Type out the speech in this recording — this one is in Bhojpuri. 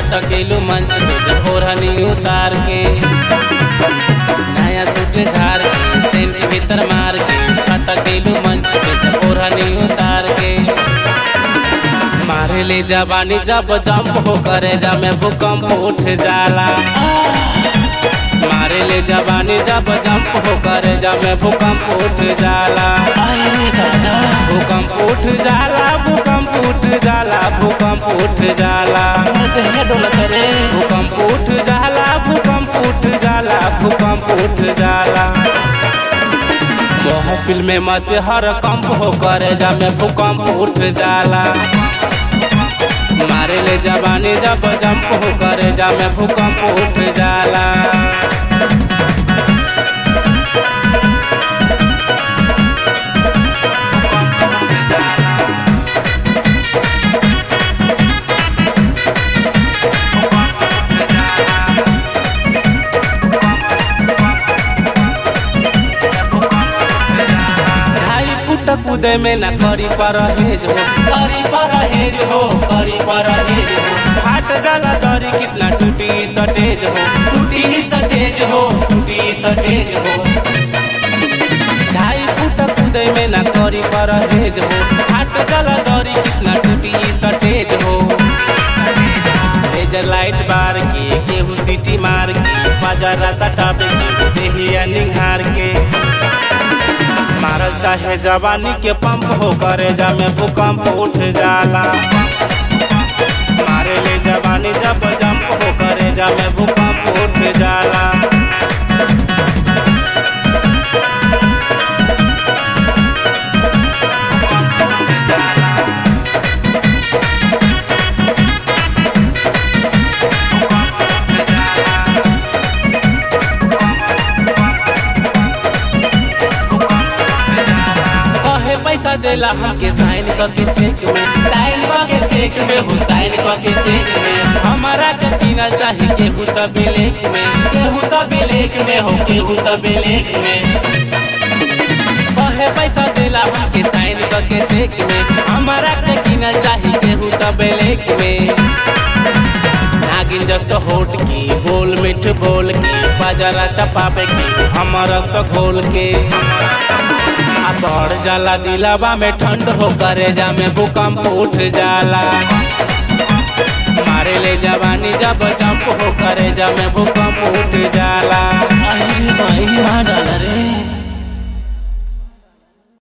छटकेलू मंच पे जब ओढ़नी उतार के नया सूट झाड़ के सेंट भीतर मार के छटकेलू मंच पे जब ओढ़नी उतार के मारे ले जवानी जब जंप हो करे जा में भूकंप उठ जाला मारे ले जवानी जब जंप हो करे जा में भूकंप उठ जाला अरे दादा भूकंप उठ जाला भूकंप उठ जाला भूकंप उठ जाला हमर दहिया डोला करे भूकंप उठ जाला भूकंप उठ जाला भूकंप उठ जाला महफिल में मचे हर कंप हो करे जा में भूकंप उठ जाला मारे ले जवानी जब जंप हो करे जा में भूकंप उठ जाला ढाई फुट कूदे में न करी परहेज हो करी परहेज हो करी परहेज हो फाट जाला दरी कितना टूटी सटेज हो टूटी सटेज हो टूटी सटेज हो ढाई फुट कूदे में न करी परहेज हो फाट जाला दरी कितना टूटी सटेज हो लेजर लाइट बार के केहू सीटी मार के बाजारा सटावे के देहिया निहार के मारल चाहे जवानी के पंप हो करे जा में भूकंप उठ जाला मारे ले जवानी जब जंप हो करे जा में भूकंप उठ जाला कहे पैसा देला हमके साइन करके चेक में साइन के चेक में हो साइन के चेक में हमारा के किनल चाही केहू त ब्लैक में केहू तो ब्लैक में हो केहू तो ब्लैक में कहे पैसा देला हमके साइन करके चेक में हमारा के किनल चाही केहू त ब्लैक में नागिन जस होट की बोल मिठ बोल की बाजारा चपावे की हमारा सघोल के आ बढ़ जाला दिलावा में ठंड हो करे जा में भूकंप उठ जाला मारे ले जवानी जब जंप हो करे जा में भूकंप